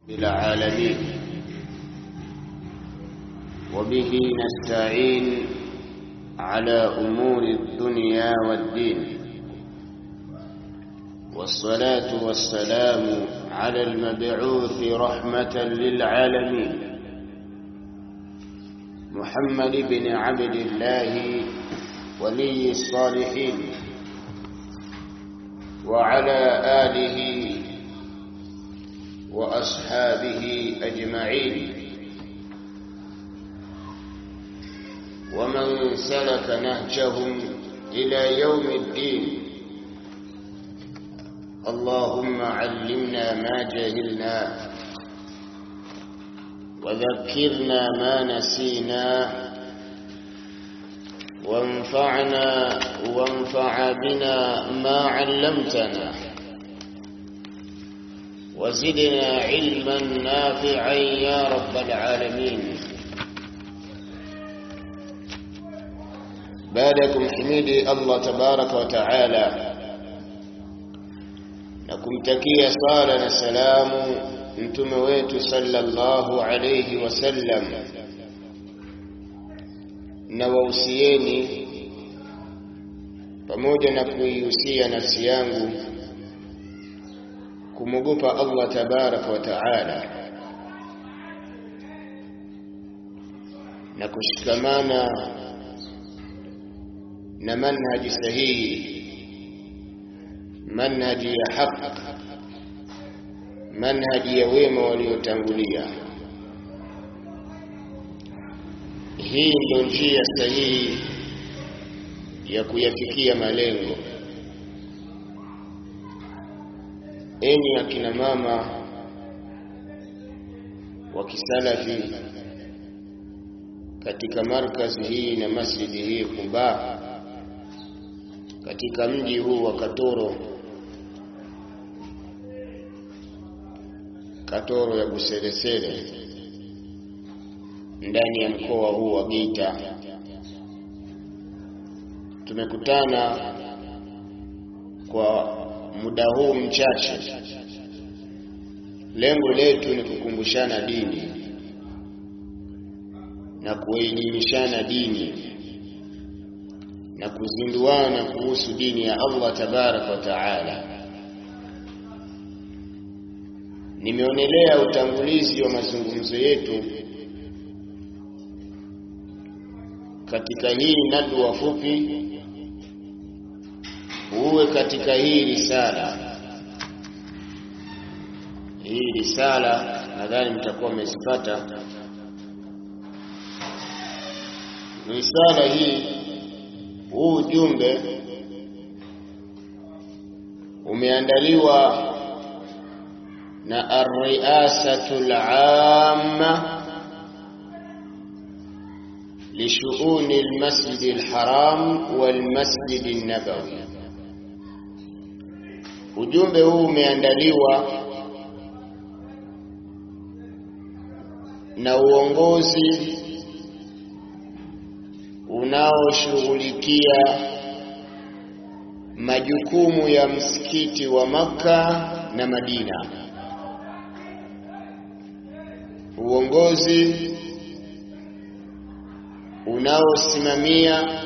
العالمين وبه نستعين على أمور الدنيا والدين والصلاة والسلام على المبعوث رحمة للعالمين محمد بن عبد الله ولي الصالحين وعلى آله وأصحابه أجمعين ومن سلك نهجهم إلى يوم الدين اللهم علمنا ما جهلنا وذكرنا ما نسينا وانفعنا وانفع بنا ما علمتنا وزدنا علما نافعا يا رب العالمين بعدكم حميدي الله تبارك وتعالى na kumtakia sala na salamu mtume wetu sallallahu alayhi wasallam na wausieni pamoja na kuihusia nafsi yangu kumwogopa Allah tabaraka wa taala na kushikamana na manhaji sahihi manhaji ya haq manhaji ya wema waliotangulia hii ndio njia sahihi ya kuyafikia malengo enyi akina mama wa kisalafi katika markazi hii na masjidi hii Quba katika mji huu wa Katoro Katoro ya Buseresere ndani ya mkoa huu wa Geita tumekutana kwa muda huu mchache lengo letu ni kukumbushana dini na kuelimishana dini na kuzinduana kuhusu dini ya Allah tabaraka wa taala nimeonelea utangulizi wa mazungumzo yetu katika hii nadwa fupi uwe katika hii risala hii risala nadhani mtakuwa mmezipata risala hii huu ujumbe umeandaliwa na ar-ri'asatul 'amma لشؤون المسجد الحرام والمسجد النبوي ujumbe huu umeandaliwa na uongozi unaoshughulikia majukumu ya msikiti wa Makka na Madina uongozi unaosimamia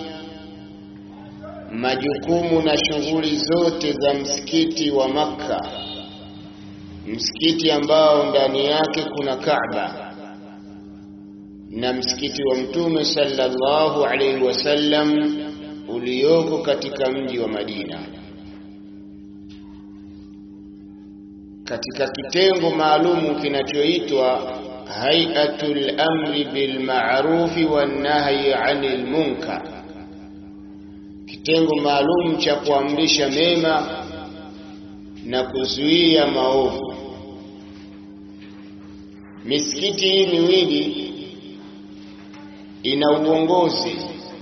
majukumu na shughuli zote za msikiti wa Makka, msikiti ambao ndani yake kuna Kaaba na msikiti wa Mtume sallallahu alaihi wasallam ulioko katika mji wa Madina. Katika kitengo maalumu kinachoitwa Hay'atul Amri bil Ma'rufi wan Nahyi 'anil Munkar kitengo maalum cha kuamrisha mema na kuzuia maovu. Misikiti hii miwili ina uongozi,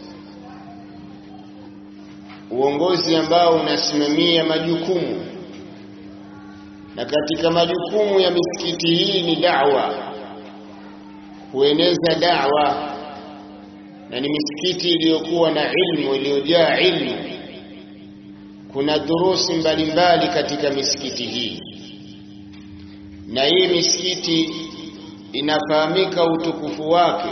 uongozi ambao unasimamia majukumu, na katika majukumu ya misikiti hii ni da'wa, kueneza da'wa na ni misikiti iliyokuwa na ilmu iliyojaa ilmu. Kuna durusi mbalimbali katika misikiti hii, na hii misikiti inafahamika utukufu wake.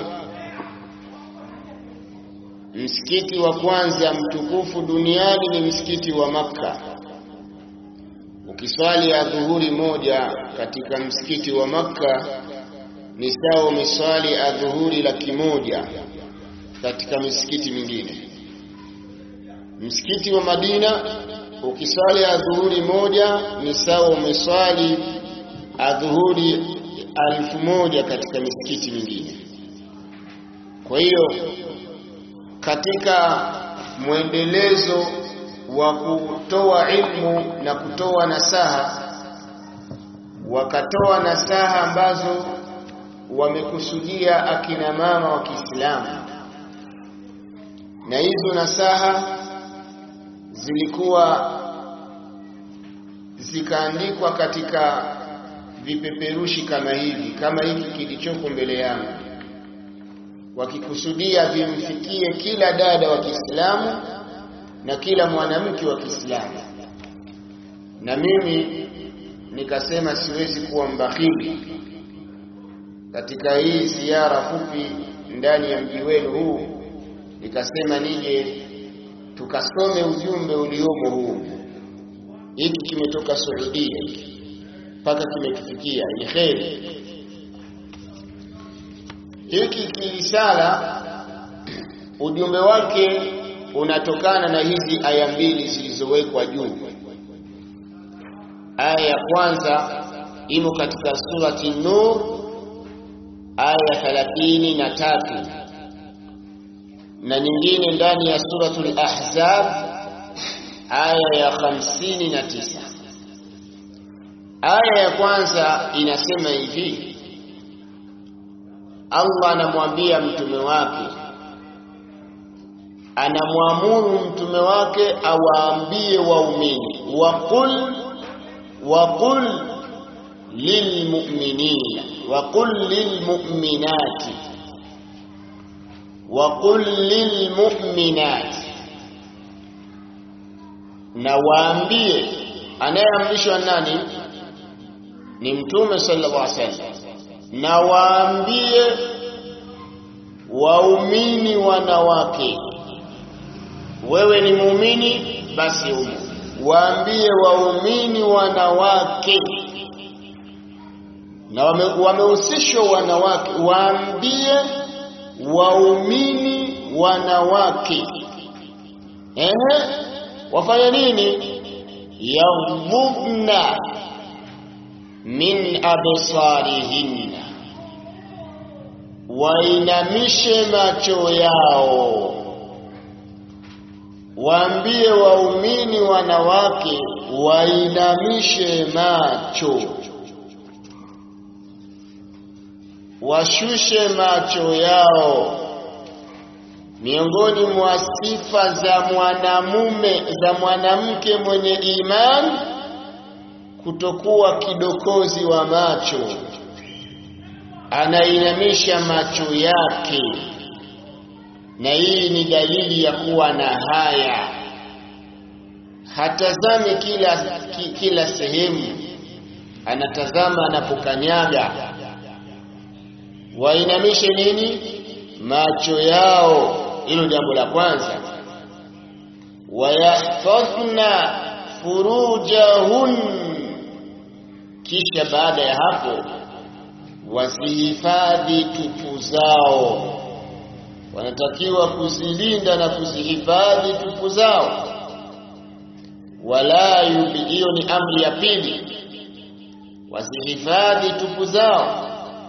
Msikiti wa kwanza mtukufu duniani ni msikiti wa Makka. Ukiswali adhuhuri moja katika msikiti wa Makka ni sawa umeswali adhuhuri laki moja katika misikiti mingine. Msikiti wa Madina ukiswali adhuhuri moja ni sawa umeswali adhuhuri alfu moja katika misikiti mingine. Kwa hiyo katika mwendelezo wa kutoa ilmu na kutoa nasaha, wakatoa nasaha ambazo wamekusudia akina mama wa Kiislamu, na hizo nasaha zilikuwa zikaandikwa katika vipeperushi kama hivi, kama hiki kilichoko mbele yangu, wakikusudia vimfikie kila dada wa Kiislamu na kila mwanamke wa Kiislamu. Na mimi nikasema siwezi kuwa mbakhili katika hii ziara fupi ndani ya mji wenu huu, nikasema nije tukasome ujumbe uliomo huu. Hiki kimetoka Saudia hiki mpaka kimetufikia, ni kheri. Hiki kirisala ujumbe wake unatokana na hizi aya mbili zilizowekwa juu. Aya ya kwanza imo katika surati Nur aya thalathini na tatu na nyingine ndani ya suratul Ahzab aya ya hamsini na tisa. Aya ya kwanza inasema hivi: Allah anamwambia mtume wake, anamwamuru mtume wake awaambie waumini, waqul waqul lilmu'minina waqul lilmu'minati waqul lilmu'minati, na waambie. Anayeamrishwa nani? Ni Mtume sallallahu alaihi wasallam. Na waambie waumini wanawake, wewe ni muumini, basi umu waambie waumini wanawake, na wamehusishwa wame wanawake, waambie waumini wanawake ehe, wafanye nini? yaghdhubna min absarihinna, wainamishe macho yao. Waambie waumini wanawake wainamishe macho, washushe macho yao. Miongoni mwa sifa za mwanamume za mwanamke mwenye imani kutokuwa kidokozi wa macho, anainamisha macho yake, na hii ni dalili ya kuwa na haya. Hatazami kila, ki, kila sehemu, anatazama anapokanyaga. Wainamishe nini? Macho yao. Hilo jambo la kwanza. Wayahfadhna furujahun, kisha baada ya hapo wasihifadhi tupu zao. Wanatakiwa kuzilinda na kuzihifadhi tupu zao. Wala yubi, hiyo ni amri ya pili, wasihifadhi tupu zao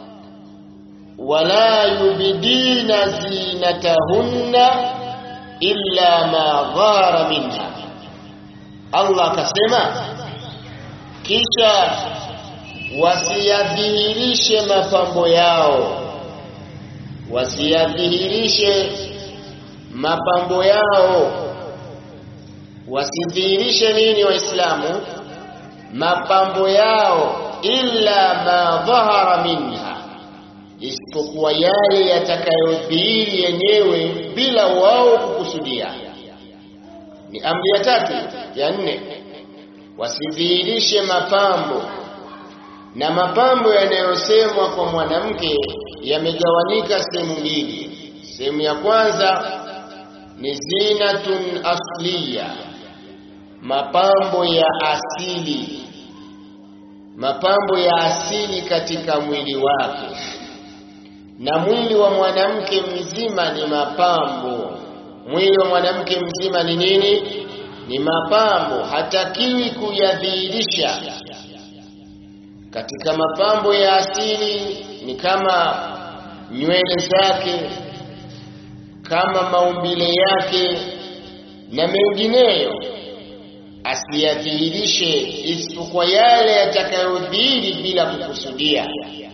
wala yubidina zinatahunna illa ma dhara minha. Allah akasema, kisha wasiyadhihirishe mapambo yao, wasiyadhihirishe mapambo yao. Wasidhihirishe nini? Waislamu, mapambo yao, illa ma dhahara minha isipokuwa yale yatakayodhihiri yenyewe bila wao kukusudia. Ni amri ya tatu. Ya nne, wasidhihirishe mapambo na mapambo yanayosemwa kwa mwanamke yamegawanyika sehemu mbili sehemu ya kwanza ni zinatun asliya mapambo ya asili mapambo ya asili katika mwili wake na mwili wa mwanamke mzima ni mapambo mwili wa mwanamke mzima ni nini ni mapambo hatakiwi kuyadhihirisha katika mapambo ya asili ni kama nywele zake kama maumbile yake na mengineyo asiyadhihirishe isipokuwa yale yatakayodhihiri bila kukusudia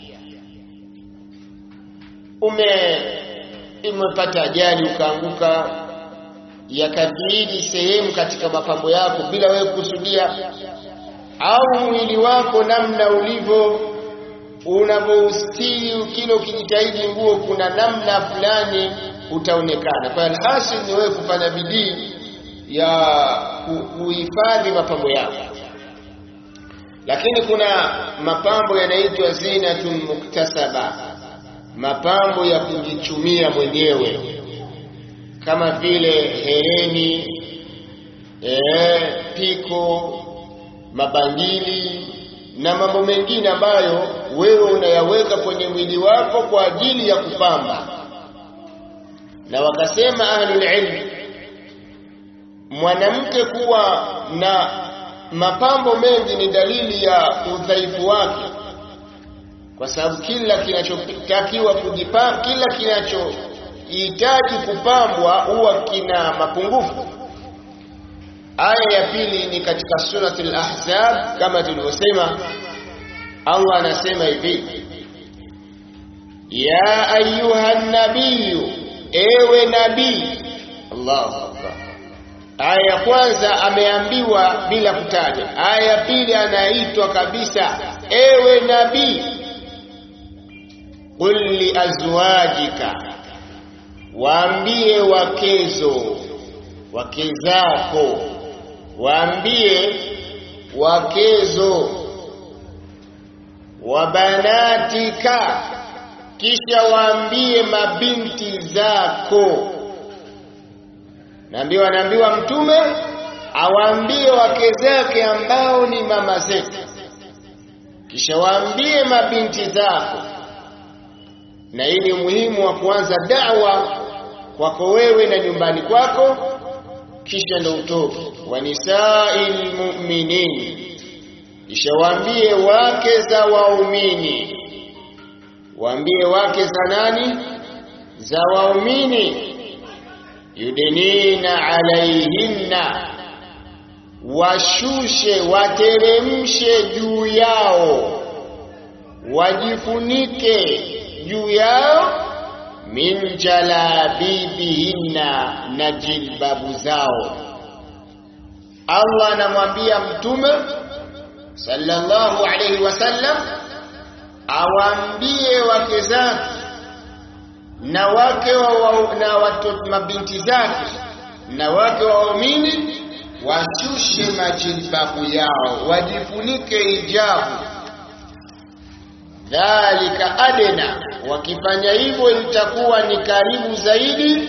ume umepata ajali ukaanguka yakadhihiri sehemu katika mapambo yako bila wewe kukusudia au mwili wako namna ulivyo unavyoustiri kile ukijitahidi nguo kuna namna fulani utaonekana kwa alhasil ni wewe kufanya bidii ya kuhifadhi mapambo yako lakini kuna mapambo yanaitwa zinatun muktasaba mapambo ya kujichumia mwenyewe kama vile hereni ee, piko mabangili na mambo mengine ambayo wewe unayaweka kwenye mwili wako kwa ajili ya kupamba na wakasema ahlul ilm mwanamke kuwa na mapambo mengi ni dalili ya udhaifu wake kwa sababu kila kinachotakiwa kujipamba kila kinachohitaji kupambwa huwa kina mapungufu aya ya pili ni katika suratul ahzab kama tulivyosema Allah anasema hivi ya ayuha nabiyu ewe nabii Allahu akbar aya ya kwanza ameambiwa bila kutaja aya ya pili anaitwa kabisa ewe nabii qul li azwajika waambie wakezo wake zako waambie wakezo wabanatika kisha waambie mabinti zako naambiwa anaambiwa mtume awaambie wake zake ambao ni mama zetu kisha waambie mabinti zako na hii ni umuhimu wa kuanza da'wa kwako wewe na nyumbani kwako kisha ndo utoke wa nisa'il mu'minin kisha waambie wake za waumini waambie wake za nani za waumini yudinina alaihinna washushe wateremshe juu yao wajifunike juu yao min jalabibihinna na jilbabu zao Allah anamwambia mtume sallallahu alayhi wasallam awaambie wake zake na wake wa, wa, na watoto mabinti zake na wake wa waumini washushe majilbabu yao wajifunike hijabu dhalika adena wakifanya hivyo itakuwa ni karibu zaidi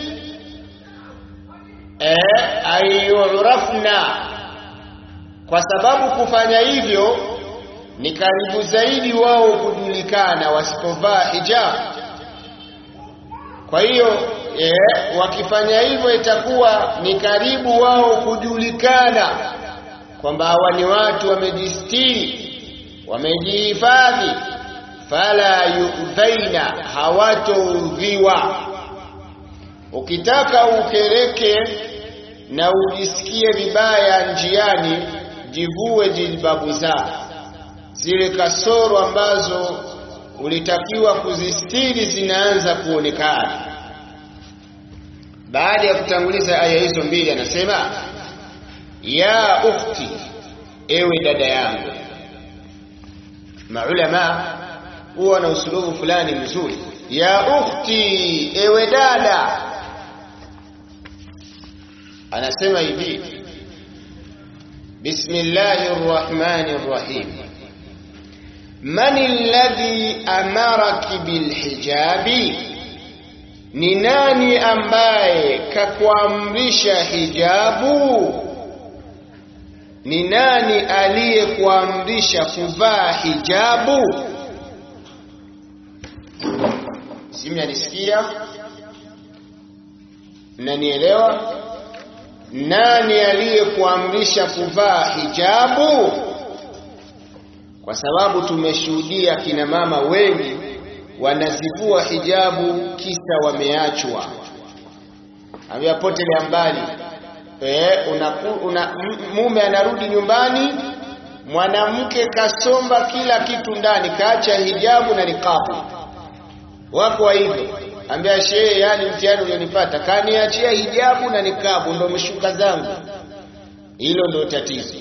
eh ayurafna kwa sababu kufanya hivyo ni karibu zaidi wao kujulikana wasipovaa hijab kwa hiyo eh, wakifanya hivyo itakuwa ni karibu wao kujulikana kwamba hawa ni watu wamejistiri wamejihifadhi fala yudhaina hawatoudhiwa ukitaka ukereke na ujisikie vibaya njiani jivue jilbabu zako zile kasoro ambazo ulitakiwa kuzistiri zinaanza kuonekana baada ya kutanguliza aya hizo mbili anasema ya ukhti ewe dada yangu maulama huwa na usulubu fulani mzuri ya ukhti ewe dada anasema hivi bismillahir rahmanir rahim man alladhi amaraki bilhijabi ni nani ambaye kakuamrisha hijabu ni nani aliyekuamrisha kuvaa hijabu simnanisikia mnanielewa nani aliyekuamrisha kuvaa hijabu kwa sababu tumeshuhudia kina mama wengi wanazivua hijabu kisa wameachwa ameapotelea mbali e, una, una, mume anarudi nyumbani mwanamke kasomba kila kitu ndani kaacha hijabu na nikabu wako wa hivyo ambia shehe yani mtihani ulionipata kaniachia hijabu na nikabu ndo mshuka zangu hilo ndo tatizo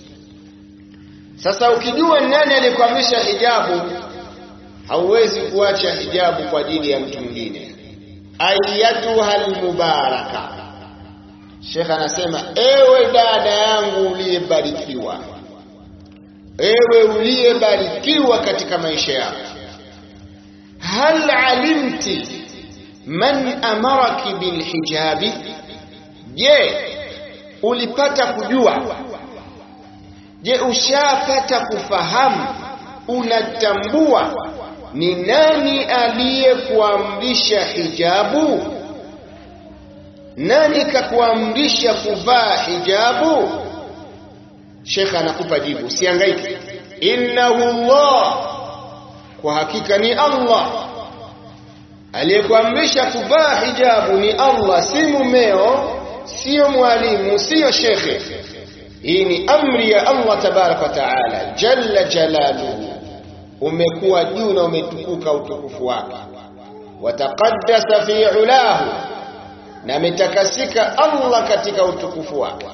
sasa ukijua nani aliyekwamisha hijabu hauwezi kuacha hijabu kwa ajili ya mtu mwingine ayatuha almubaraka Sheikh anasema ewe dada yangu uliyebarikiwa ewe uliyebarikiwa katika maisha yako hal alimti man amaraki bilhijabi je ulipata kujua je ushapata kufahamu unatambua ni nani aliyekuamrisha hijabu nani kakuamrisha kuvaa hijabu Sheikh anakupa jibu usihangaike innahu Allah kwa hakika ni Allah aliyekuamrisha kuvaa hijabu ni Allah si mumeo sio mwalimu sio shekhe hii ni amri ya Allah tabaraka wa taala jalla jalaluhu umekuwa juu na umetukuka utukufu wake wataqaddasa fi ulahu na ametakasika Allah katika utukufu wake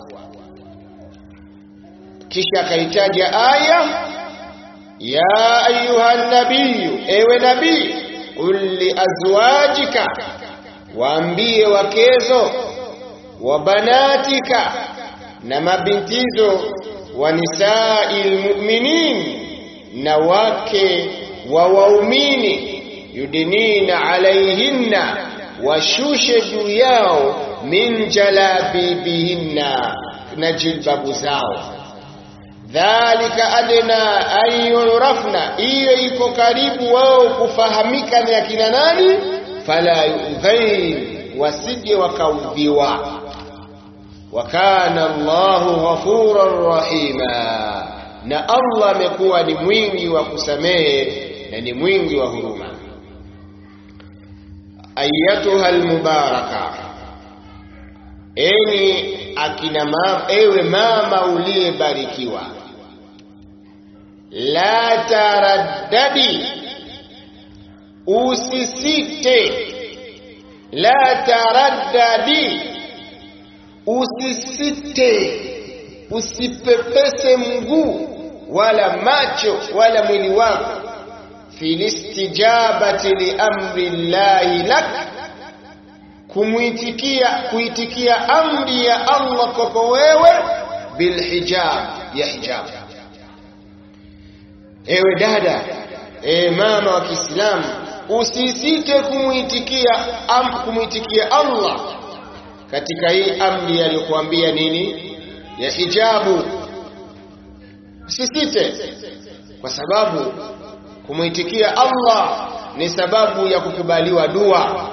kisha akaitaja aya ya ayuha nabiyu ewe nabii qul li azwajika waambie wakezo wa banatika na mabintizo wa nisai lmuminin na wake wa waumini yudinina alaihinna washushe juu yao min jalabibihinna na jilbabu zao dhalika adna an yurafna hiyo iko karibu wao kufahamika ni akina nani fala yudhain wasije wakaudhiwa wa kana Allahu ghafuran rahima na Allah amekuwa ni mwingi wa kusamehe na ni mwingi wa huruma ayatuha almubaraka enyi akina mama ewe mama uliyebarikiwa la taraddadi usisite la taraddadi usisite usipepese mguu wala macho wala mwili wako filistijabati liamri llahi lak kumwitikia kuitikia amri ya Allah kwako wewe bilhijab ya hijab ewe dada ewe mama wa Kiislamu usisite kumwitikia am, kumwitikia Allah katika hii amri aliyokuambia nini ya hijabu usisite kwa sababu kumwitikia Allah ni sababu ya kukubaliwa dua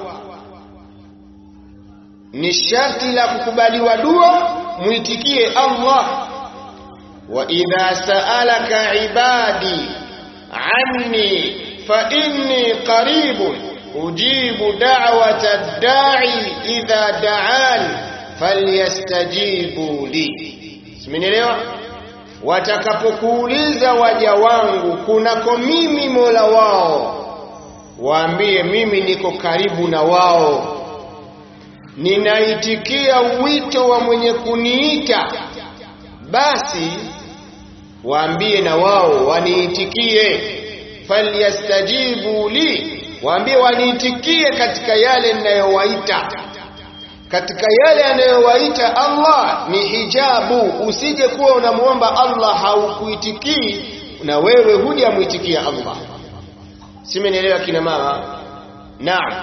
ni sharti la kukubaliwa dua muitikie Allah wa idha sa'alaka ibadi anni fa inni qaribun ujibu da'wata ad-da'i idha da'an falyastajibu li simenielewa watakapokuuliza waja wangu kunako mimi Mola wao waambie mimi niko karibu na wao ninaitikia wito wa mwenye kuniita basi waambie na wao waniitikie falyastajibu li waambie waniitikie katika yale ninayowaita katika yale anayowaita Allah ni hijabu usije kuwa unamwomba Allah haukuitikii na wewe hujamwitikia Allah simenielewa kina mama naam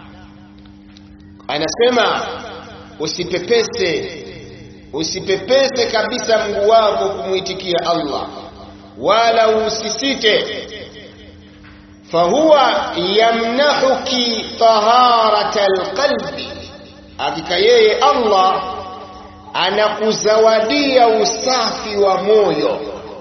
anasema usipepese usipepese kabisa mguu wako kumwitikia Allah wala usisite fahuwa yamnahuki taharata alqalbi hakika yeye Allah anakuzawadia usafi wa moyo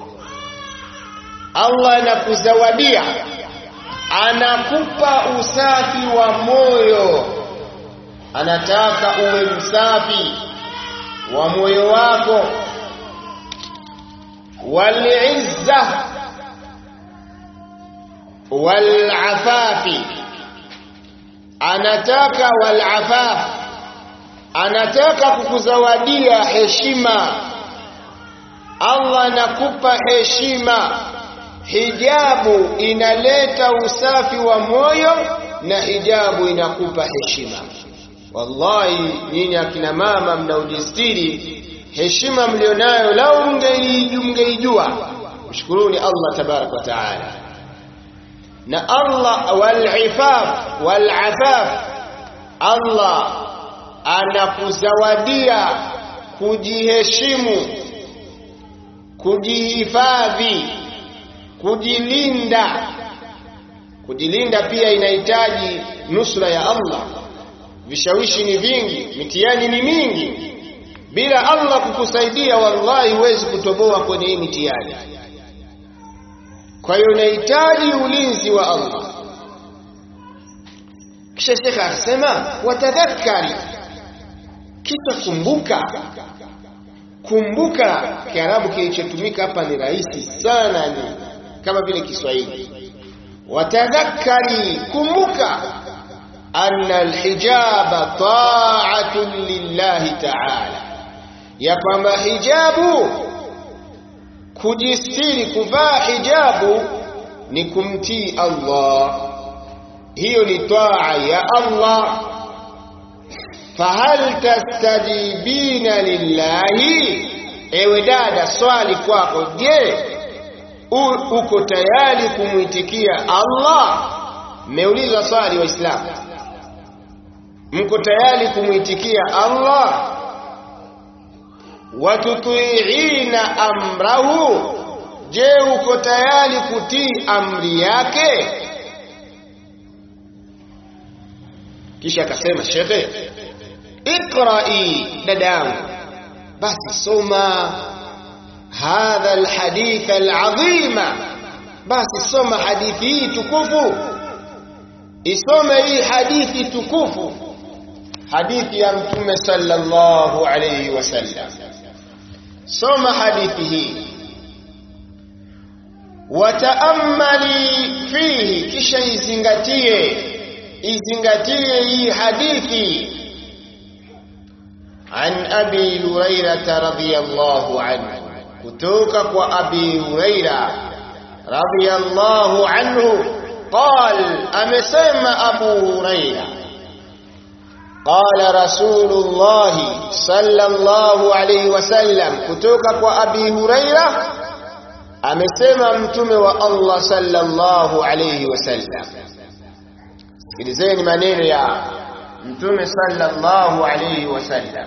Allah anakuzawadia anakupa usafi wa moyo anataka uwe msafi wa moyo wako wal'izza wal'afafi anataka wal'afaf anataka kukuzawadia heshima Allah anakupa heshima hijabu inaleta usafi wa moyo na hijabu inakupa heshima wallahi nyinyi akina mama mnaojistiri heshima mlionayo lau mngeijua mshukuruni Allah tabarak wa taala na Allah walifaf walafaf Allah anakuzawadia kujiheshimu kujihifadhi kujilinda kujilinda pia inahitaji nusra ya Allah vishawishi ni vingi mitihani ni mingi bila Allah kukusaidia wallahi huwezi kutoboa kwenye hii mitihani kwa hiyo unahitaji ulinzi wa Allah kisha shekha akasema watadhakkari kisha kumbuka kumbuka kiarabu kilichotumika hapa ni rahisi sana ni kama vile Kiswahili watadhakkari kumbuka anna alhijaba ta'atun lillahi ta'ala ya kwamba hijabu kujistiri kuvaa hijabu ni kumtii Allah hiyo ni taa ya Allah fahal tastajibina lillahi ewe dada swali kwako je uko tayari kumwitikia Allah mmeuliza swali waislamu mko tayari kumwitikia Allah watutiina amrahu je uko tayari kutii amri yake kisha akasema shekhe iqra'i dadangu basi soma hadha alhadith alazima basi soma hadithi hii tukufu isome hii hadithi tukufu hadithi ya mtume sallallahu alayhi wasallam soma hadithi hii wataammali fihi kisha izingatie izingatie hii hadithi عن أبي هريرة رضي الله عنه كتوك وأبي هريرة رضي الله عنه قال أمسم أبو هريرة قال رسول الله صلى الله عليه وسلم كتوك وأبي هريرة أمسم أمتم والله صلى الله عليه وسلم sikilizeni maneno ya mtume sallallahu alayhi wasallam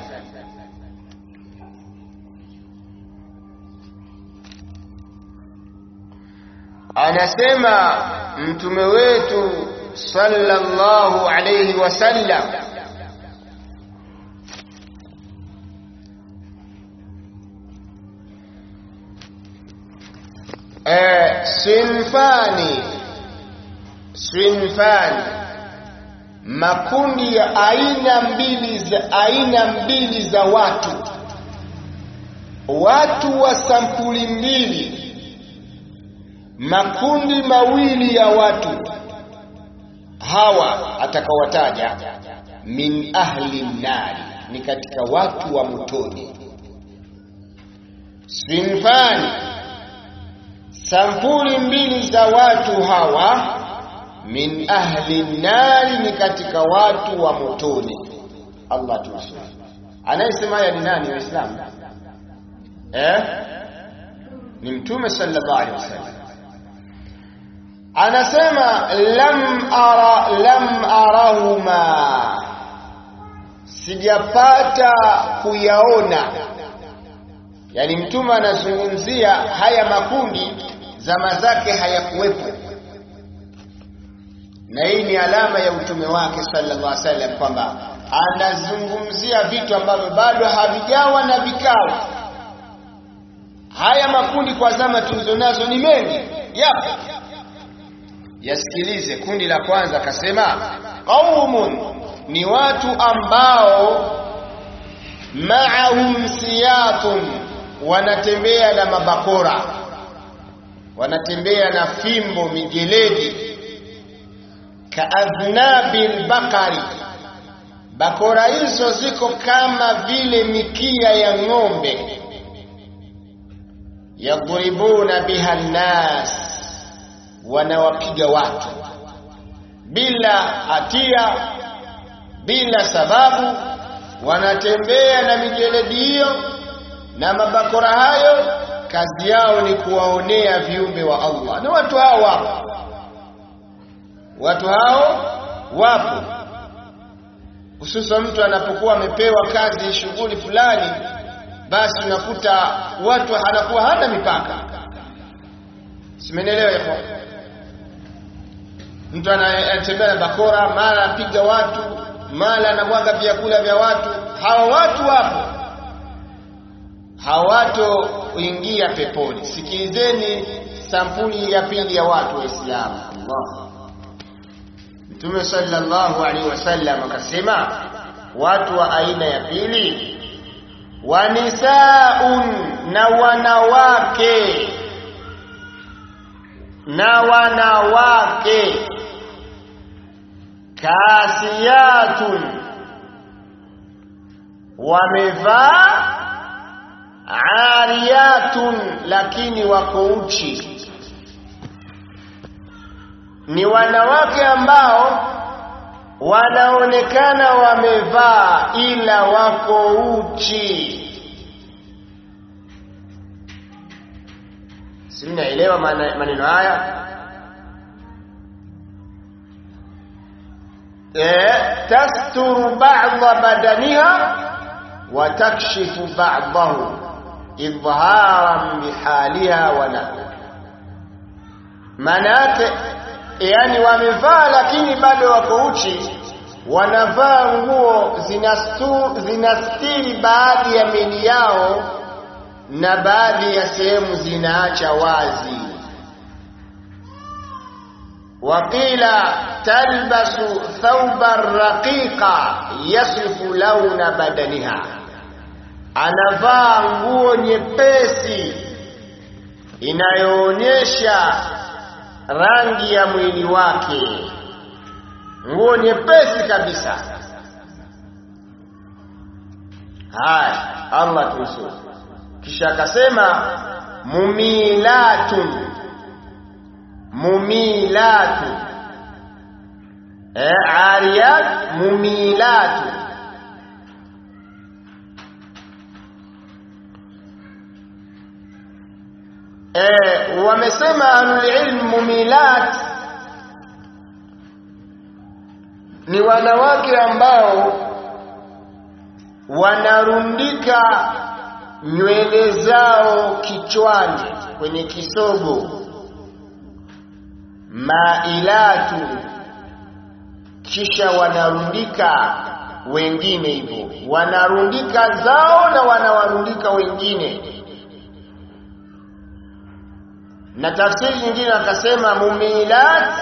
anasema mtume wetu sallallahu alayhi wasallam eh sinfani sinfani makundi ya aina mbili za aina mbili za watu watu wa sampuli mbili makundi mawili ya watu hawa atakawataja min ahli nari ni katika watu wa motoni sinfani sampuli mbili za watu hawa min ahli nari ni katika watu wa motoni Allah tunasema anayesema haya ni nani waislamu eh ni mtume sallallahu alaihi wasallam anasema lam ara lam arahuma sijapata kuyaona yani mtume anazungumzia haya makundi zama zake hayakuwepo na hii ni alama ya utume wake sallallahu alaihi wasallam kwamba anazungumzia vitu ambavyo bado havijawa na vikao haya makundi kwa zama tulizonazo ni mengi yapo yasikilize kundi la kwanza akasema qaumun ni watu ambao ma'ahum siyatun wanatembea na mabakora wanatembea na fimbo mijeledi kaadhnabil bakari bakora hizo ziko kama vile mikia ya ng'ombe yadribuna biha nnas wanawapiga watu bila hatia bila sababu wanatembea na mijeledi hiyo na mabakora hayo kazi yao ni kuwaonea viumbe wa Allah na watu hao wapo watu hao wapo hususan mtu anapokuwa amepewa kazi shughuli fulani basi unakuta watu anakuwa hana mipaka simenelewa hivyo mtu anatembea na bakora mara apiga watu mara anamwaga vyakula vya watu hawa watu wapo hawatoingia peponi sikilizeni sampuli ya pili ya watu waislamu Allah Mtume sallallahu alaihi wasallam akasema watu wa aina ya pili wanisaun na wanawake na wanawake kasiyatun wamevaa ariyatun lakini wako uchi ni wanawake ambao wanaonekana wamevaa ila wako uchi si mnaelewa maneno haya eh tasturu ba'dha badaniha wa takshifu ba'dahu idharan bihaliha wa nahwa maana yake yani wamevaa lakini bado wako uchi wanavaa nguo zinastiri baadhi ya mili yao na baadhi ya sehemu zinaacha wazi waqila talbasu thawban raqiqa yasifu launa badaniha anavaa nguo nyepesi inayoonyesha rangi ya mwili wake nguo nyepesi kabisa haya Allah tusu kisha akasema mumilatun mumilatun eh ariyat mumilatun eh wamesema ahlulilm mumilat ni wanawake ambao wanarundika nywele zao kichwani kwenye kisogo mailatu kisha wanarundika wengine hivyo wanarundika zao na wanawarundika wengine na tafsiri nyingine akasema mumilat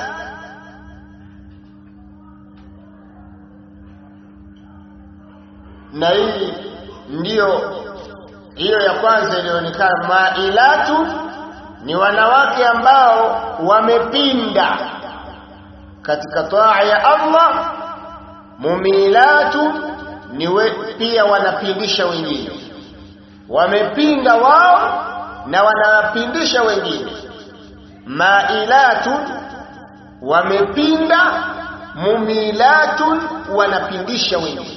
na hii ndiyo hiyo ya kwanza ilionekana mailatu ni wanawake ambao wamepinda katika taa ya Allah mumilatu ni we, pia wanapindisha wengine wamepinda wao na wanawapindisha wengine mailatu wamepinda mumilatun wanapindisha wengine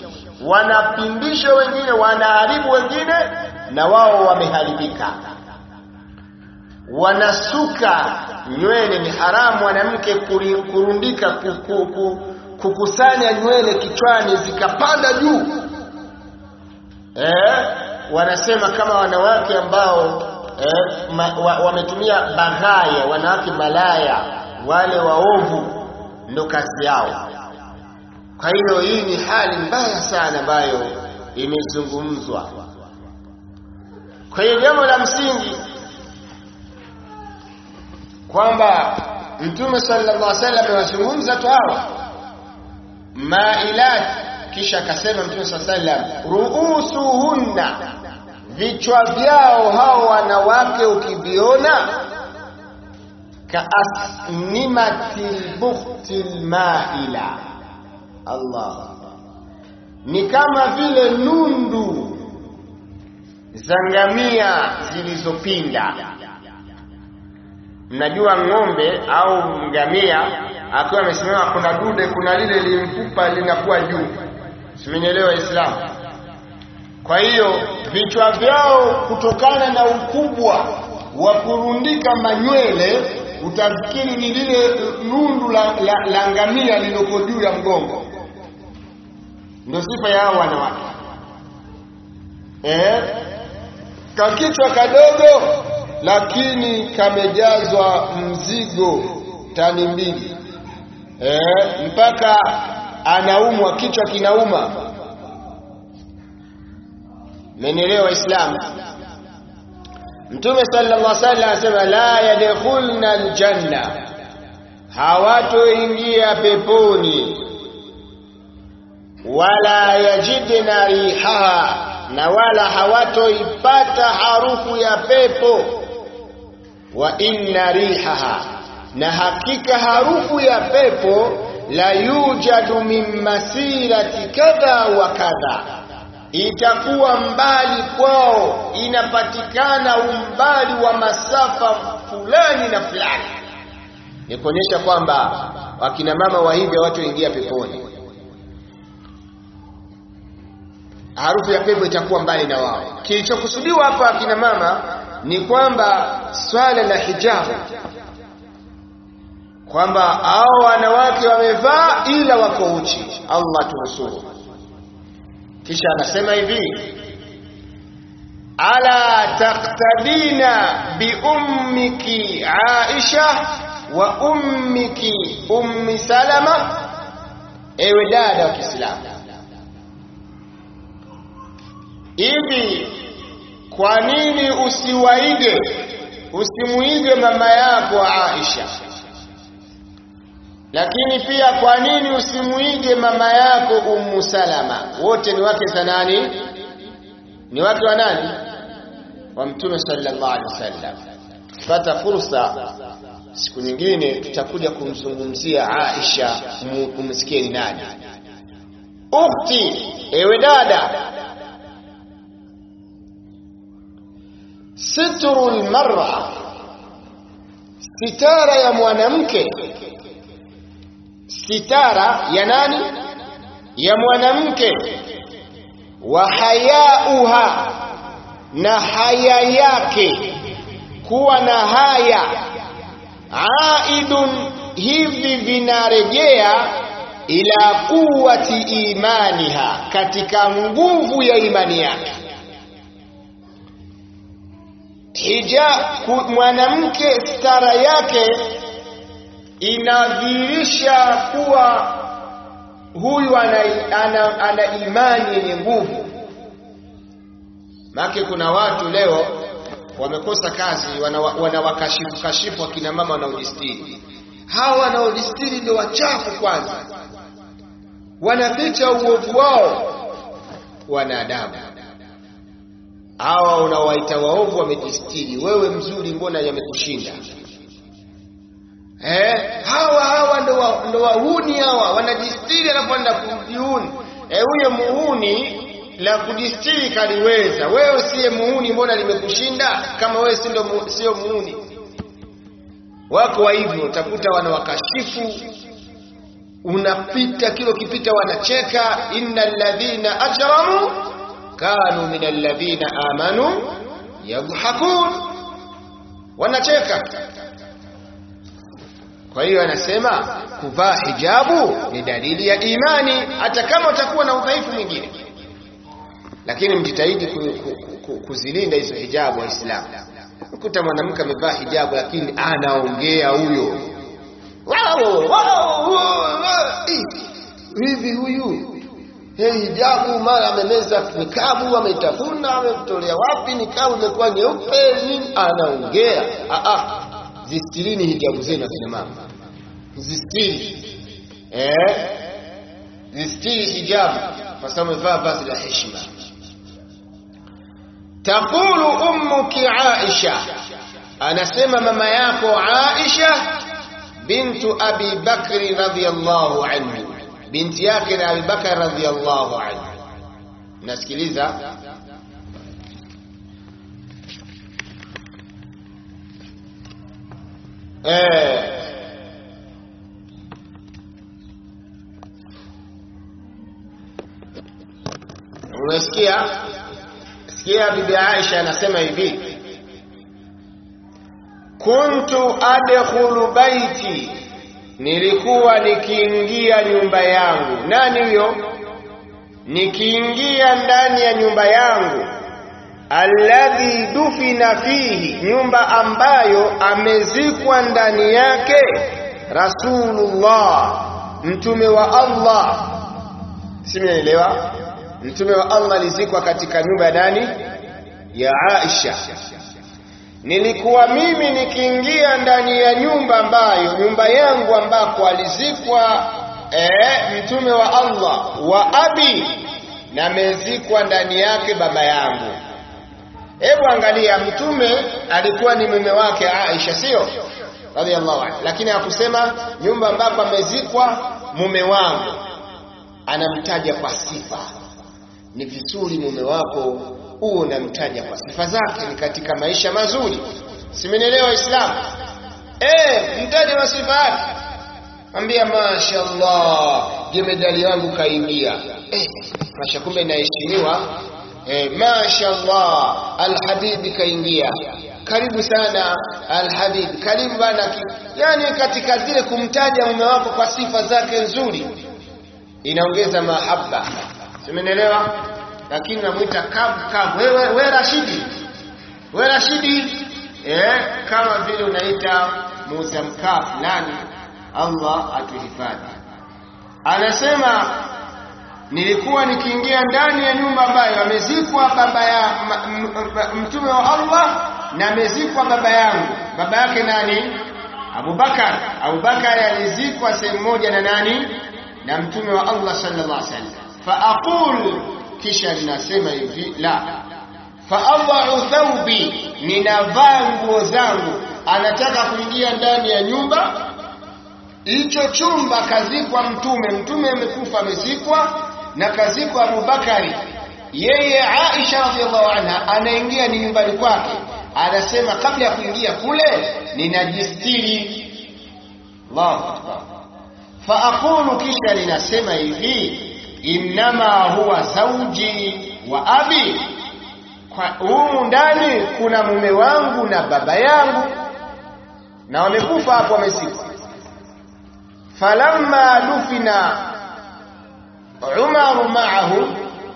wanapindisha wengine wanaharibu wengine na wao wameharibika wanasuka nywele ni haramu mwanamke kurundika kukusanya nywele kichwani zikapanda juu eh, wanasema kama wanawake ambao eh, ma, wa, wametumia baghaya wanawake malaya wale waovu ndo kazi yao kwa hiyo hii ni hali mbaya sana ambayo imezungumzwa kwa hiyo jambo la msingi kwamba mtume sallallahu alaihi wasallam amewazungumza tu hawa mailat kisha akasema mtume sallallahu alaihi wasallam ruusuhunna vichwa vyao hao wanawake ukiviona kaasnimatil bukhtil maila Allah ni kama vile nundu za ngamia zilizopinda mnajua ng'ombe au ngamia akiwa amesimama kuna dude kuna lile limfupa linakuwa juu simenielewa Islam kwa hiyo vichwa vyao kutokana na ukubwa wa kurundika manywele utafikiri ni lile nundu la, la, la ngamia liloko juu ya mgongo ndio sifa ya hao wanawake eh kakichwa kadogo lakini kamejazwa mzigo tani mbili eh, mpaka anaumwa kichwa kinauma menelewa waislamu mtume sallallahu alaihi wasallam anasema la yadkhulna aljanna hawatoingia peponi wala yajidna rihaha na wala hawatoipata harufu ya pepo wa inna rihaha na hakika harufu ya pepo la yujadu min masirati kadha wa kadha itakuwa mbali kwao inapatikana umbali wa masafa fulani na fulani ni kuonyesha kwamba wakina mama wa hivi hawatoingia peponi harufu ya pepo itakuwa mbali na wao kilichokusudiwa hapa akina mama ni kwamba swala la hijabu kwamba hao wanawake wamevaa ila wako uchi Allah tunusuru kisha anasema hivi ala taqtadina bi ummiki Aisha wa ummiki ummi Salama ewe dada wa Kiislamu hivi kwa nini usiwaige usimuige mama yako Aisha lakini pia kwa nini usimuige mama yako Ummu Salama wote ni wake za nani ni wake wa nani wa mtume sallallahu alaihi wasallam pata fursa siku nyingine tutakuja kumzungumzia Aisha umsikie ni nani ukhti ewe dada sitru almar'a sitara ya mwanamke sitara ya nani ya mwanamke wa hayauha na haya yake kuwa na haya aidun hivi vinarejea ila quwwati imaniha katika nguvu ya imani yake hija mwanamke stara yake inadhihirisha kuwa huyu ana, ana, ana imani yenye nguvu maake kuna watu leo wamekosa kazi wanawakashifu wana kashifu wakina mama wanaojistiri hawa wanaojistiri ndio wachafu kwanza wanaficha uovu wao wanadamu hawa unawaita waovu wamejistiri wewe mzuri mbona yamekushinda eh hawa hawa ndo wa, ndo wahuni hawa wanajistiri alafu wanaenda kujihuni eh huyo muhuni la kujistiri kaliweza wewe siye muhuni mbona limekushinda kama wewe si ndo sio muhuni wako wa hivyo utakuta wanawakashifu unapita kilo kipita wanacheka innal ladhina ajramu kanu min alladhina amanu yadhhakun wanacheka kwa hiyo anasema kuvaa hijabu ni dalili ya imani hata kama utakuwa na udhaifu mwingine lakini mjitahidi ku, ku, ku, kuzilinda hizo hijabu waislamu ukuta mwanamke amevaa hijabu lakini anaongea huyo wow, wow, wow, hivi huyu hey, hijabu mara amemeza nikabu ameitafuna ametolea wapi nikabu imekuwa nyeupe nini anaongea ah, ah. zistirini hijabu zenu akina mama zistiri eh? zistiri hijabu kwa sababu amevaa vazi la heshima taqulu ummuki aisha anasema mama yako aisha bintu abi bakri radhiyallahu anhu binti yake na abubakar radhiyallahu anhu nasikiliza eh unasikia sikia bibi Aisha anasema hivi kuntu adkhulu baiti nilikuwa nikiingia nyumba yangu nani huyo nikiingia ndani ya nyumba yangu alladhi dufina fihi nyumba ambayo amezikwa ndani yake rasulullah mtume wa Allah simeelewa mtume wa Allah alizikwa katika nyumba ya nani ya Aisha nilikuwa mimi nikiingia ndani ya nyumba ambayo nyumba yangu ambako alizikwa eh, mtume wa Allah wa abi na amezikwa ndani yake baba yangu hebu angalia mtume alikuwa ni mume wake Aisha sio radhiallahu anha lakini hakusema nyumba ambapo amezikwa mume wangu anamtaja kwa sifa ni vizuri mume wako huo unamtaja kwa sifa zake ni katika maisha mazuri simenielewa Islam eh mtaje kwa sifa yake ambia mashaallah jemedali wangu kaingia eh masha kumbe naheshimiwa eh mashaallah alhabibi kaingia karibu sana alhabib karibu bana yani katika zile kumtaja mume wako kwa sifa zake nzuri inaongeza mahaba simenielewa lakini namwita kavu kavu wewe we Rashidi we Rashidi eh kama vile unaita Musa mkaa fulani Allah atuhifadhi anasema nilikuwa nikiingia ndani ya nyumba ambayo amezikwa baba ya mtume wa Allah na amezikwa baba yangu baba yake nani Abubakar Abubakar alizikwa sehemu moja na nani na mtume wa Allah sallallahu alaihi wasallam fa aqul kisha ninasema hivi la faadhau thawbi ninavaa nguo zangu anataka kuingia ndani ya nyumba hicho chumba kazikwa mtume mtume amekufa amezikwa na kazikwa Abubakari yeye Aisha radhiallahu anha anaingia ni nyumbani kwake anasema kabla ya kuingia kule ninajistiri Allahu akbar fa aqulu kisha ninasema hivi innama huwa zauji wa abi humu ndani kuna mume wangu na baba yangu na wamekufa hapo wamezikwa falamma dufina Umaru maahu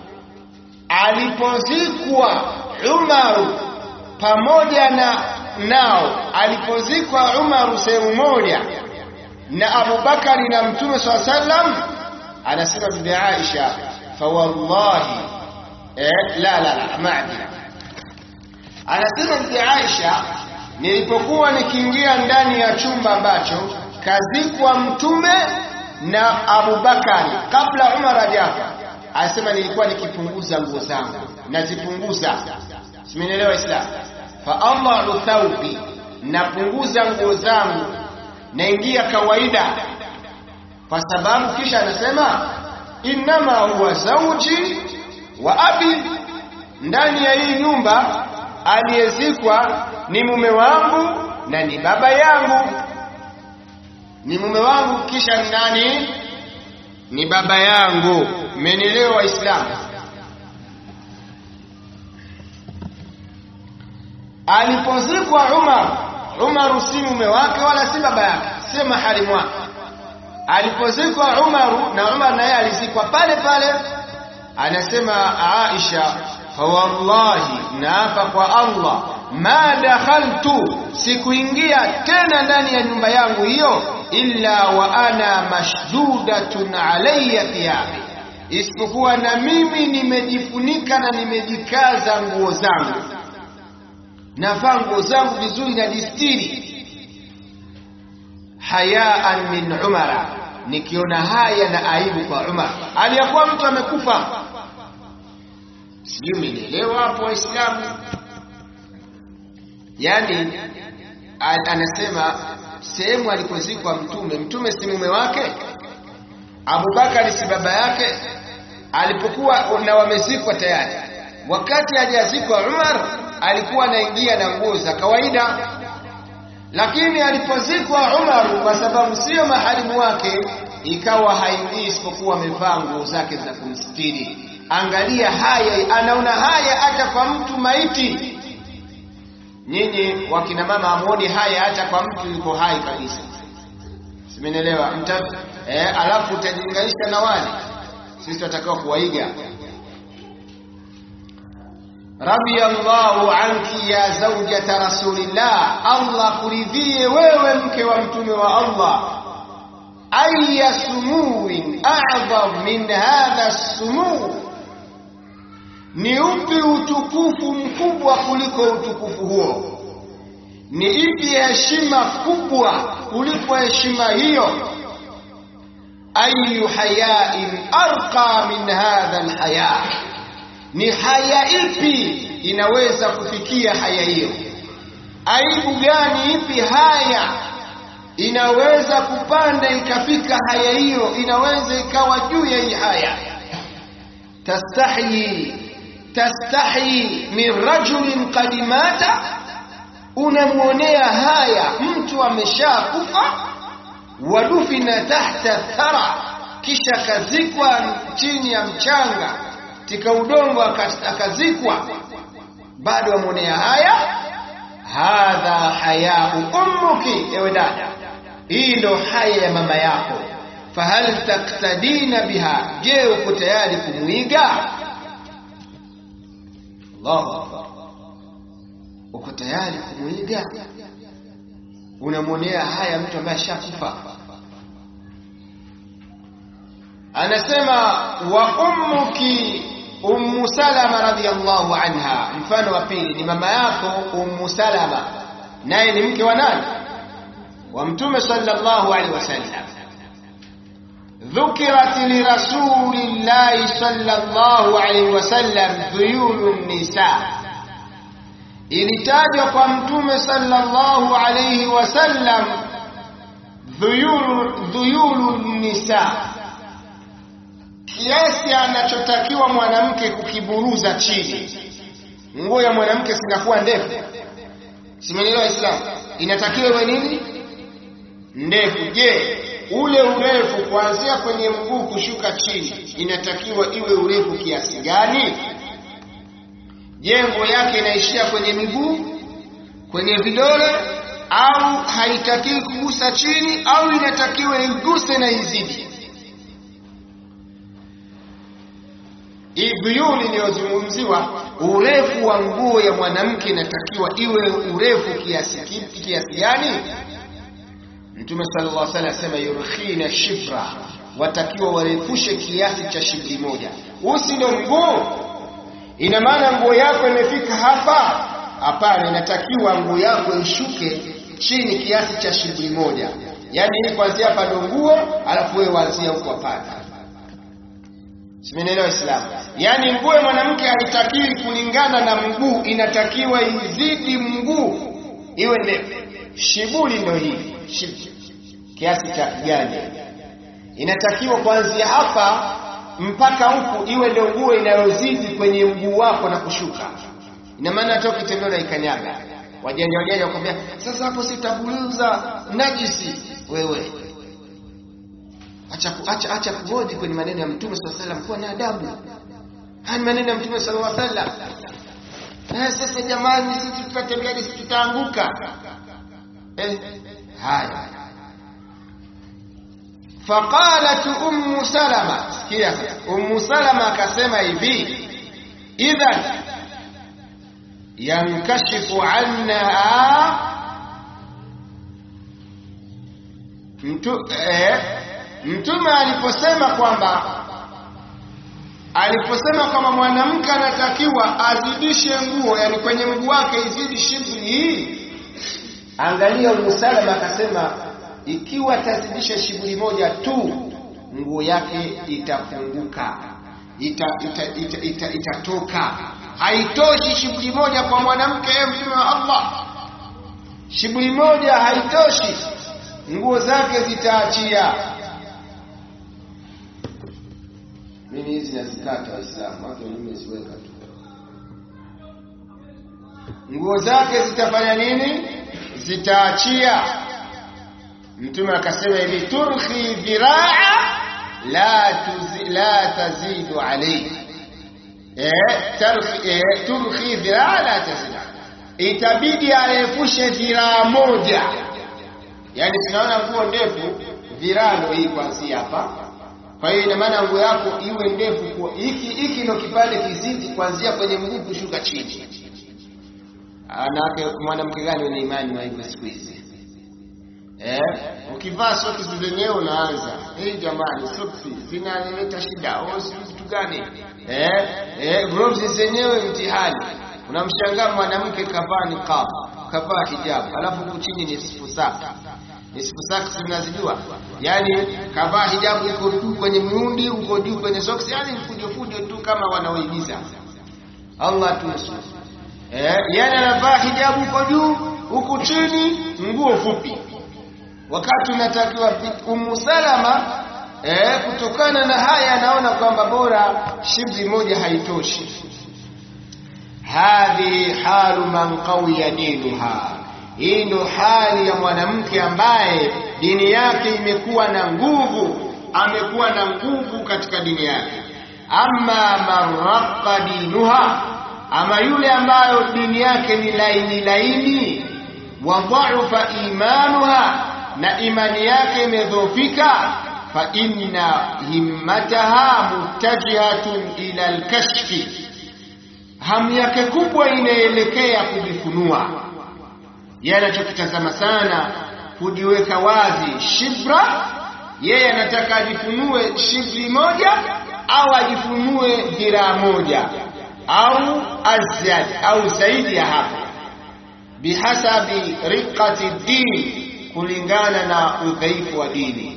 alipozikwa Umaru pamoja na nao alipozikwa Umaru sehemu moja na Abubakari na Mtume swalla sallam anasema bibi Aisha fa wallahi eh, la la la maadila anasema bibi Aisha nilipokuwa nikiingia ndani ya chumba ambacho kazikwa mtume na Abubakari kabla Umar hajafa anasema nilikuwa nikipunguza nguo zangu nazipunguza simenielewa Islam fa Allahu thawbi napunguza nguo zangu naingia kawaida kwa sababu kisha anasema innama huwa zauji wa abi ndani ya hii nyumba aliyezikwa ni mume wangu na ni baba yangu ni mume wangu kisha ni nani ni baba yangu mmenielewa waislamu alipozikwa Umar Umar si mume wake wala si baba yake si maharimu wake alipozikwa Umar na Umar naye alizikwa pale pale anasema Aisha fawallahi naapa kwa Allah ma dakhaltu sikuingia tena ndani ya nyumba yangu hiyo illa wa ana mashdudatun alayya thiyabi isipokuwa na mimi nimejifunika na nimejikaza nguo zangu navaa nguo zangu vizuri na distiri hayaan min umara nikiona haya na aibu kwa Umar aliyakuwa mtu amekufa sijui mmenielewa hapo waislamu yani anasema sehemu alikozikwa mtume mtume si mume wake Abubakar si baba yake alipokuwa na wamezikwa tayari wakati hajazikwa Umar alikuwa anaingia na nguo za kawaida lakini alipozikwa Umar kwa sababu sio maharimu wake ikawa haingii isipokuwa amevaa nguo zake za kumstiri angalia haya anaona haya hata kwa mtu maiti nyinyi wakina mama amuoni haya hata kwa mtu yuko hai kabisa simenielewa eh, alafu utajilinganisha na wale sisi tutakao kuwaiga radiyallahu anki ya zawjata rasulillah Allah kuridhie wewe mke wa mtume wa Allah aya sumuwin a'zam min hadha sumuu ni upi utukufu mkubwa kuliko utukufu huo ni ipi heshima kubwa kuliko heshima hiyo ayu hayain arqa min hadha alhaya ni haya ipi inaweza kufikia haya hiyo aibu gani ipi haya inaweza kupanda ikafika haya hiyo inaweza ikawa juu ya hii haya tastahi tastahi min rajulin qad mata unamwonea haya mtu ameshakufa wadufina tahta thara kisha akazikwa chini ya mchanga tika udongo akazikwa bado amwonea haya hadha hayau ummuki ewe dada hii ndo haya ya mama yako fahal taktadina biha je uko tayari kumwiga Allahu akbar uko tayari kumwiga unamwonea haya mtu ambaye ashakufa anasema wa ummuki ummu salama radhiyallahu anha mfano wa pili ni mama yako ummu salama naye ni mke wa nani wa mtume sallallahu alaihi wasallam ذكرت لرسول الله صلى الله عليه وسلم ذيول النساء ilitajwa kwa mtume sallallahu alayhi wasallam dhuyulu dhuyulu nisa kiasi anachotakiwa mwanamke kukiburuza chini nguo ya mwanamke sinakuwa ndefu simenielewa islam inatakiwa iwe nini ndefu je ule urefu kuanzia kwenye mguu kushuka chini inatakiwa iwe urefu kiasi gani jengo yake inaishia kwenye miguu kwenye vidole au haitakiwi kugusa chini au inatakiwa iguse na izidi Ibuyuni iliyozungumziwa urefu wa nguo ya mwanamke inatakiwa iwe urefu kiasi kiasi gani? Mtume sallallahu alaihi wasallam asema yurkhina shifra, watakiwa warefushe kiasi cha shibri moja. Usi ndo mguu, ina maana nguo yako imefika hapa? Hapana, inatakiwa nguo yako ishuke chini kiasi cha shibri moja, yaani hii kuanzia hapa ndo nguo, alafu wewe waanzia huko hapana. Simenielewa Islam? Yaani nguo ya mwanamke haitakiwi kulingana na mguu, inatakiwa izidi mguu iwe ndefu. Shibuli ndio hii Shib- kiasi cha kiganja, inatakiwa kuanzia hapa mpaka huku iwe ndio nguo inayozidi kwenye mguu wako na kushuka. Ina maana hata ukitembea unaikanyaga. Wajanja wajanja wakwambia, sasa hapo sitaburuza najisi. Wewe acha acha acha kuhoji kwenye maneno ya Mtume sallallahu alaihi wasallam, kuwa na adabu. Haya ni maneno ya Mtume sallallahu alaihi wasallam. Na sasa jamani, sisi tutatembea sisi tutaanguka. eh, haya faqalat ummu salama sikia sasa ummu salama akasema hivi idhan yankashifu anha mtu eh, mtume aliposema kwamba aliposema kwamba mwanamke anatakiwa azidishe nguo yani kwenye mguu wake izidi shibri hii angalia umusalama akasema ikiwa atazidisha shibri moja tu nguo yake itafunguka itatoka ita, ita, ita, ita, ita haitoshi shibri moja kwa mwanamke mtume wa Allah shibri moja haitoshi nguo zake zitaachia mimi hizi nazikata waislamu watu nimeziweka tu nguo zake zitafanya nini zitaachia mtume akasema hivi turhi dhiraa la tuzi, la tazidu alayhi eh tarhi eh, turhi dhiraa la tazidu itabidi aepushe dhiraa moja yani tunaona nguo ndefu dhiraa ndio hii kwanzia hapa kwa hiyo ina maana nguo yako iwe ndefu kwa hiki hiki ndio kipande kizidi kuanzia kwenye mguu kushuka chini anawake mwanamke gani wenye imani wa hivyo siku hizi eh ukivaa soksi zenyewe unaanza hey jamani soksi zinaleta shida au si kitu gani eh eh gloves zenyewe mtihani unamshangaa mwanamke kavaa niqab kavaa hijab alafu huku chini ni sifu safi nisfu saksi mnazijua yani kavaa hijabu iko juu kwenye miundi uko juu kwenye soksi yani fujo fujo tu kama wanaoigiza Allah tusu eh yani anavaa hijabu uko juu huku chini nguo fupi wakati unatakiwa Ummu Salama eh kutokana na haya anaona kwamba bora shibri moja haitoshi hadhi halu man qawiya dinuha hii ndo hali ya mwanamke ambaye dini yake imekuwa na nguvu amekuwa na nguvu katika dini yake amma marraqa dinuha ama yule ambayo dini yake ni laini laini wa dha'fa imanuha na imani yake imedhoofika fa inna himmataha muttajihatun ila alkashfi hamu yake kubwa inaelekea kujifunua yeye anachokitazama sana kujiweka wazi shibra yeye anataka ajifunue shibri moja au ajifunue dhiraa moja au azyad au zaidi ya hapo bihasabi riqati din kulingana na udhaifu wa dini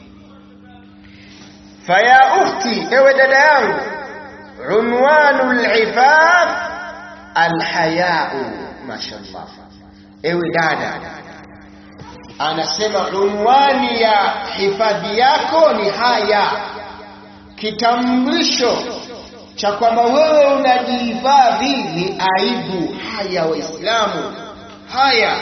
faya ukhti ewe dada yangu unwanu lifaf alhayau mashallah ewe dada anasema unwani ya hifadhi yako ni haya kitambulisho cha kwamba wewe unajihifadhi ni aibu haya waislamu haya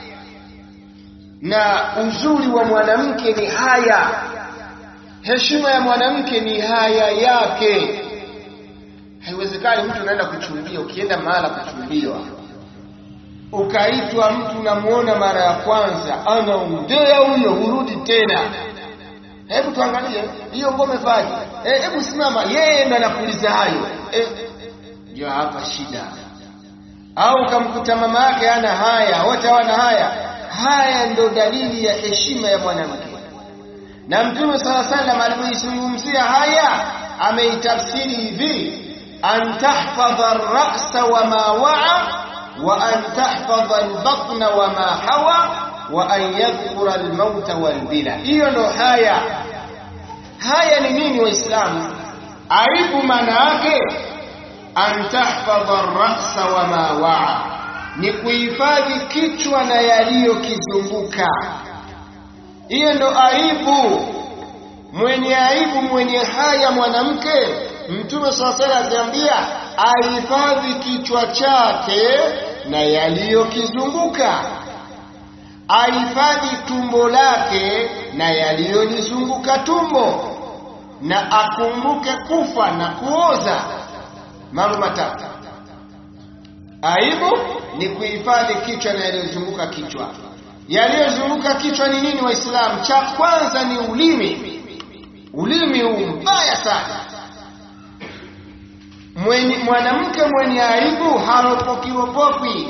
na uzuri wa mwanamke ni haya heshima ya mwanamke ni haya yake haiwezekani mtu unaenda kuchumbia ukienda mahala kuchumbiwa ukaitwa mtu unamuona mara ya kwanza anaongea huyo hurudi tena hebu tuangalie hiyo ngome faji eh, hebu simama yeye ndo anakuuliza hayo eh, ndio hapa shida au ukamkuta mama yake ana haya wote hawana haya haya ndo dalili ya heshima ya mwanamke na mtume sala salam alipoizungumzia haya ameitafsiri hivi an tahfadha ar-ra'sa wa ma wa'a wa an tahfadha al-batna wa ma hawa wa an yadhkura al-mauta wal-bila hiyo ndo haya haya ni nini waislamu aibu maana yake an tahfadha ar-ra'sa wa ma wa'a ni kuhifadhi kichwa na yaliyokizunguka hiyo ndo aibu mwenye aibu mwenye haya mwanamke mtume swalla aliambia ahifadhi kichwa chake na yaliyokizunguka ahifadhi tumbo lake na yaliyolizunguka tumbo na akumbuke kufa na kuoza mambo matatu aibu ni kuhifadhi kichwa na yaliyozunguka kichwa yaliyozunguka kichwa ni nini waislamu cha kwanza ni ulimi ulimi huu mbaya sana mwenye mwanamke mwenye aibu haropokiropokwi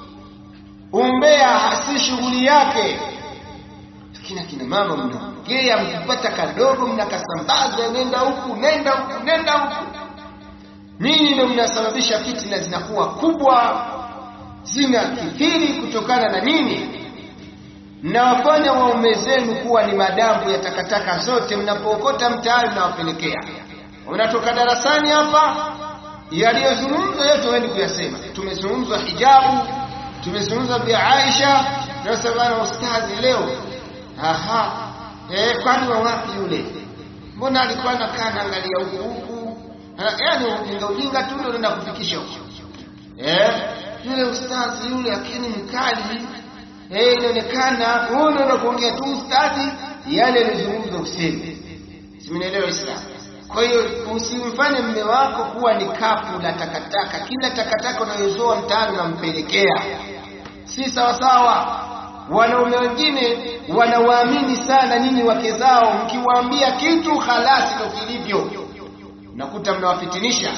umbea si shughuli yake lakini akina mama mnaongea mkipata kadogo mnakasambaza nenda huku nenda huku nenda huku nyinyi ndio mnasababisha fitina zinakuwa kubwa zina kithiri kutokana na nini mnawafanya waume zenu kuwa ni madambu ya takataka zote mnapookota mtaani mnawapelekea unatoka darasani hapa yaliyozungumzwa yote wendi kuyasema tumezungumzwa hijabu tumezungumza vya Aisha tunasema bana ustadhi leo aha eh kwani wa wapi yule mbona alikuwa anakaa naangalia huku huku yaani ujinga ujinga tu ndio unaenda kufikisha huko eh yule ustadhi yule akini mkali eh inaonekana huyo ndio kuongea tu ustadhi yale yalizungumzwa useme simenielewa Islam kwa hiyo usimfanye mme wako kuwa ni kapu la takataka kila takataka unayozoa mtaani unampelekea si sawa sawa wanaume wengine wanawaamini sana nyinyi wake zao mkiwaambia kitu halasi ndio kilivyo nakuta mnawafitinisha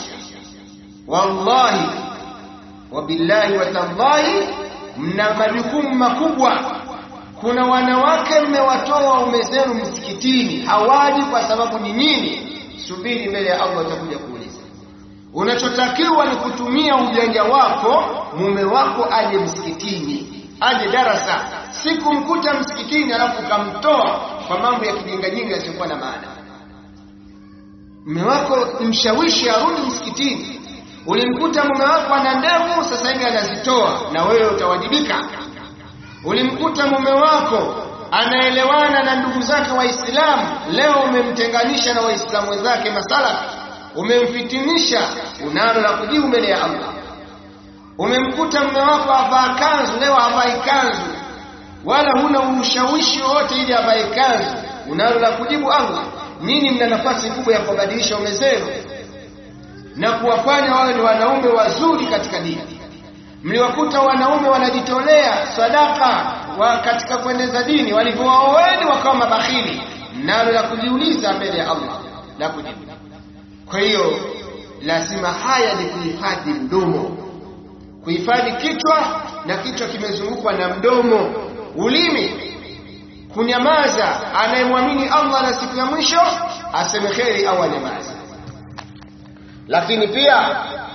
wallahi wabillahi watallahi mna majukumu makubwa kuna wanawake mmewatoa waume zenu msikitini hawaji kwa sababu ni nyinyi subiri mbele ya Allah atakuja kuuliza unachotakiwa ni kutumia ujanja wako mume wako aje msikitini aje darasa siku mkuta msikitini alafu kamtoa kwa mambo ya kijingajinga yasiyokuwa na maana mume wako mshawishi arudi msikitini ulimkuta mume wako ana ndevu sasa hivi anazitoa na wewe utawajibika ulimkuta mume wako anaelewana na ndugu zake waislamu leo umemtenganisha na waislamu wenzake masala umemfitinisha unalo la kujibu mbele ya Allah umemkuta mume wako avaa kanzu leo havai kanzu wala huna ushawishi wote ili avae kanzu unalo la kujibu Allah nini mna nafasi kubwa ya kubadilisha ume zenu na kuwafanya wawe ni wanaume wazuri katika dini mliwakuta wanaume wanajitolea sadaka wa katika kueneza dini walivyowaoeni wakawa mabakhili nalo la kujiuliza mbele ya Allah la kujibu kwa hiyo lazima haya ni kuhifadhi mdomo kuhifadhi kichwa na kichwa kimezungukwa na mdomo ulimi kunyamaza anayemwamini Allah na siku ya mwisho aseme kheri au anyamaze lakini pia